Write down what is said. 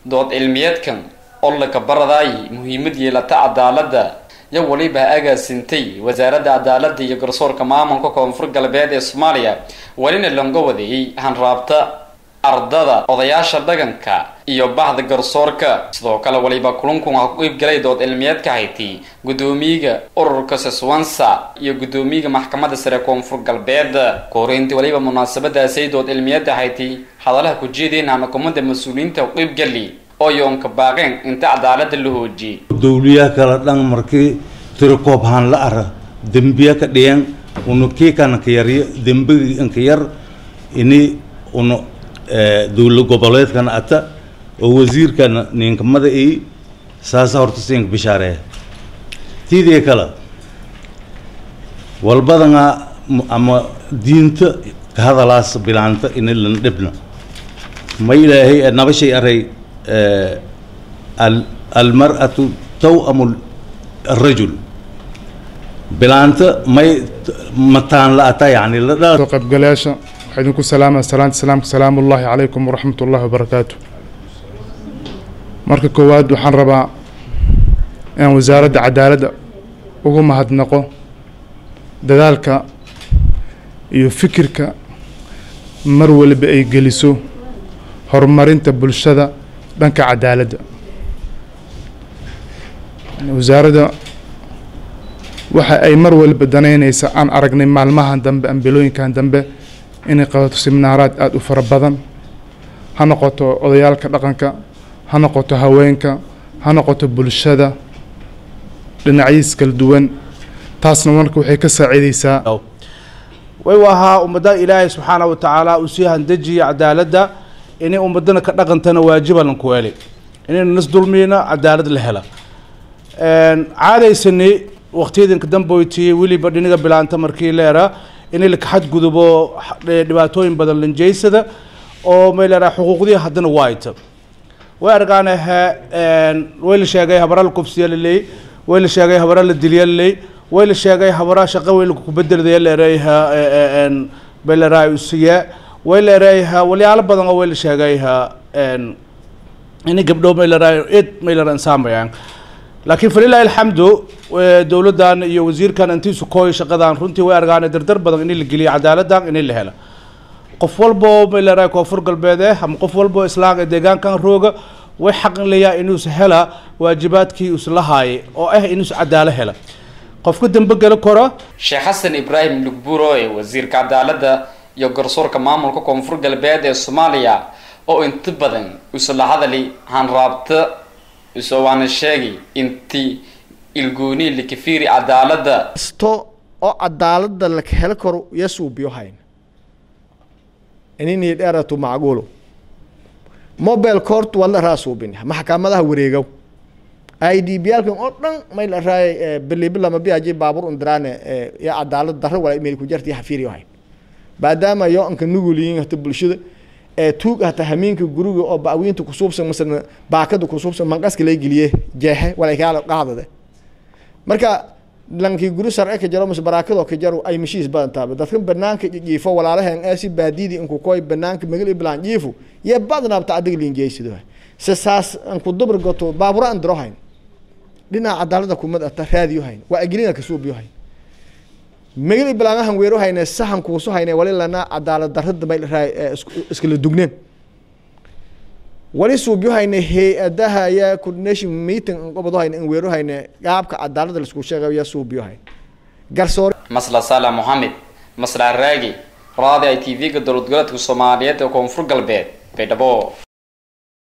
dood cilmiyeedkan oo laka baradaay muhiimad yeelata cadaaladda yo weliba agaasintay wasaaradda cadaaladda iyo garsoorka maamulka koonfur galbeed ee soomaaliya welina longa wadeeyey hanraabta ardada odayaasha dhaqanka iyo bahda garsoorka sidoo kale waliba kulankun ha ku iibgalay dood cilmiyeedka hayti guddoomiyiga ururka seswansa iyo guddoomiyiga maxkamadda sare koonfur galbeed koreyntii waliba munaasabadaasay dood cilmiyeedda hayti hadalaha ku jeedeen hanakumada mas-uuliyiinta ku iibgali oo yoonka baaqeen inta cadaaladda la hoojiyey dawliyaha kala dhan markii tirikoob haan la ara dembiya ka dhiyan unu kiikana ka yaryo dembiga ka yar ini unu dowla goboleedkana ata oo wasiirkana ninkamada i saasa horta siinka bishaareeya tiidii kale walbadanga ama diinta ka hadalaas bilaanta ini lan dhibna ma ilaahay nabashay aray almar'atu taw'amu الرجل bilaanta may mataan la ata yani la soo qaybgalayaasha waxaa idinku salaamaya salaanta salaamka salaamu ullaahi calaykum waraxmat ullahi wabarakaatu marka koowaad waxaan rabaa inaan wasaaradda cadaaladda ugu mahadnaqo dadaalka iyo fikirka mar waliba ay geliso horumarinta bulshada dhanka cadaaladda wasaaradda waxa ay mar waliba danaynaysa aan aragnay maalmahan dambe ambilooyinkan dambe inay qabato siminaaraad aada u fara badan ha noqoto odayaalka dhaqanka ha noqoto haweenka ha noqoto bulshada dhinacyiis kala duwan taasna marka waxay ka saaciideysaa way ahaa ummadda ilaahay subxaana wa tacaala uu sii handejiya cadaaladda inay ummadana ka dhaqantana waajiba lanku heli inaynu nas dulmiyna cadaalad la hela caadaysani waqtiyadanka damboytiyey weliba dhiniga bilaanta markii leera in la xadgudubo dhibaatooyin badan lanjeysada oo may leeraa xuquuqdii haddana waayta way argaan way la sheegay habara la kufsiya laley way la sheegay habara la dilya laley way la sheegay habara shaqo weyn ku bedeldaya leerayha bay leeraa usiya way leerayha walyaalo badan oo way la sheegayha in gabdho may leeraa id may leeraa insaamayaan laakiin falilaahi alxamdu dowladdan iyo wasiirkan intiisu kooy shaqadan runtii way argaan dardar badan in la geliyo cadaaladdan in la hela qof walbo may leedahay koonfur galbeed eh ama qof walbo islaam ee deegaankan rooga way xaqin leeyahay inuusa hela waajibaadkii usla haayay oo ah inuusa cadaalo hela qofka dambe gala kora sheekh xasan ibraahim lugburo ee wasiirka cadaaladda iyo garsoorka maamulka koonfur galbeed ee soomaaliya oo inta badan usla hadali hanraabta isoo waana sheegi intii ilgooni likafiri cadaaladda kasto oo cadaaladda la helo karo yasuubiyo hayn inini dheeratu macquulo mobile court waa la raasuubin maxkamadaha wareegow i d b alkan oo dhan may la raay bilibilama biaji baabur undiraane ya cadaalad darro wala meel ku jarti xafiiriyo hayn maadaama yo anka nuguliyin hata bulshada ee tuug hata hamiinka guriga oo baawiinta kusuubsan masana baakada kusuubsan manqaska lay geliye jeexe walay kaala qaadade marka lankii guri sharci ka jaro mase baraakadoo ka jaro ay mashiis badan taaba dadka banaanka jiifo walaalahan ee si baadidi inku koy banaanka magal iblaan jiifo ye badnaabta adiga liinjeysido se saas anku dubr goto baabura an diro hayn dhinaca cadaalada kumad ata raadiyo hayn waa agelina kasuubiyo hayn magal iblaangahan weero hayne sahan kuuso hayne wali lana cadaalad darrada may raay iskala dugneen wali suubyo hayne hay-adaha ya coordination meeting qobado hayne in weero hayne qaabka cadaalada laisku sheegayo ya suubyo hayne garsoor masla sala mohamed masla raagi raadi i t v-ga dowlad goboleedka soomaaliyeed ee koonfur galbeed baydhabo